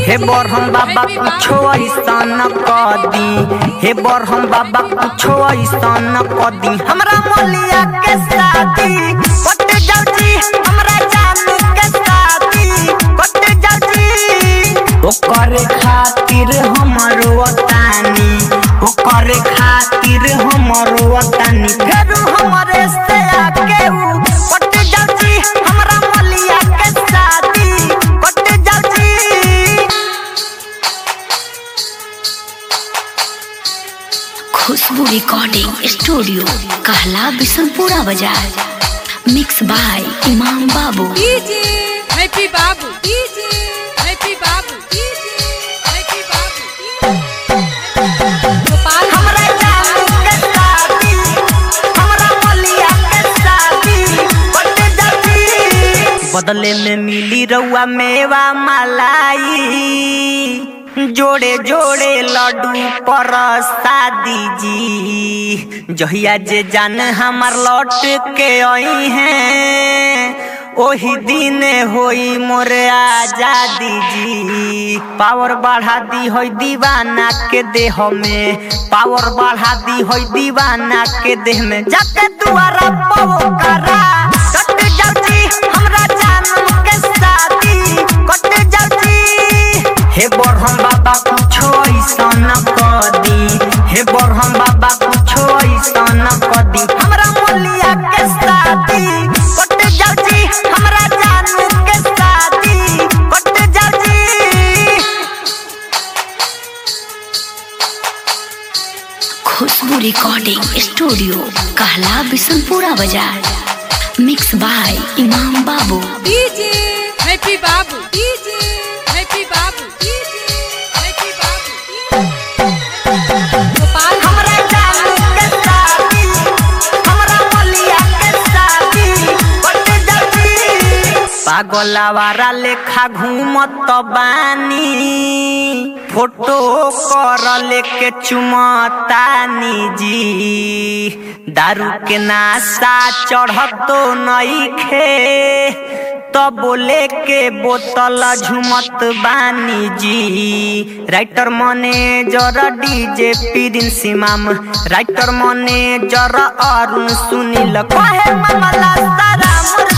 हे बरहम बाबा कुछो ऐसन कदी हे बरहम बाबा कुछो ऐसन कदी हमरा मोलिया के शादी कट जाऊ जी हमरा जानू के शादी कट जाऊ जी ओकर खातिर हमरो तानी ओकर खातिर हमरो तानी फेर हमरे से आके उ कट जाऊ जी हमरा मोलिया के शादी कट जाऊ जी खुशबू रिकॉर्डिंग स्टूडियो कहला बिशनपुरा बाजार mix by Imam Babu DJ Happy Babu DJ Happy Babu DJ Happy Babu Gopal हमरा जानू के शादी हमरा मोलिया के शादी कट जाऊ जी बदले में मिली रउआ मेवा मलाई जोड़े जोड़े लड्डू पर शादी जी जहिया जे जान हमार लौट के आई हैं ओही दिन होई मोर आजादी जी पावर बढ़ा दी होई दीवाना के देह में पावर बढ़ा दी होई दीवाना के देह में जाके दुआरा पवो करा कट जाऊ जी हमरा जानम के शादी कट जाऊ जी हे बरहम बाबा कुछो ऐसन कदी हे बरहम बाबा कुछो ऐसन कदी हमरा मोलिया के शादी कट जाऊ जी हमरा जानू के शादी कट जाऊ जी खुशबू रिकॉर्डिंग स्टूडियो कहला बिशनपुरा बाजार mix by Imam Babu DJ Happy Babu DJ Happy Babu DJ Happy Babu Gopal हमरा जानू के शादी हमरा मोलिया के शादी कट जाऊ जी पागलावारा लेखा घूमत बानी फोटो कर लेके चुमतानी जी दारू के नाशा चढ़तो नइखे तो बोले के बोतल झुमत बानी जी writer manager DJ Prince Imam writer manager Arun Sunil कहे मामला सारा मोर